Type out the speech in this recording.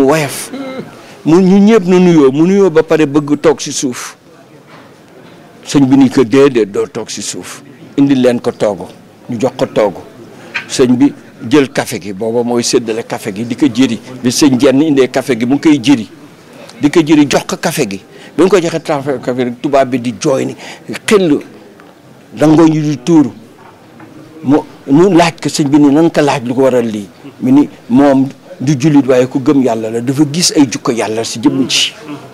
woyof mu ñu ñëpp nu nuyoo mu nuyoo ba pare bëgg toog si suuf sëñ bi ni ko déedéet doo toog si suuf indi leen ko toogu ñu jox ko toogu sëñ bi jël café gi booba mooy séddale café gi di ko jëri bi sëñ jenn indee café gi mu ngi koy jëri di ko jëri jox ko café gi bi nga ko joxee café café rek tubaab bi di jooy ni xel dangoo ñu di tuuru mu mu laaj ko sëñ bi ni nan ko laaj lu ko waral lii mi ni moom du jullit waaye ku gëm yàlla la dafa gis ay jukko yàlla si jëmm ji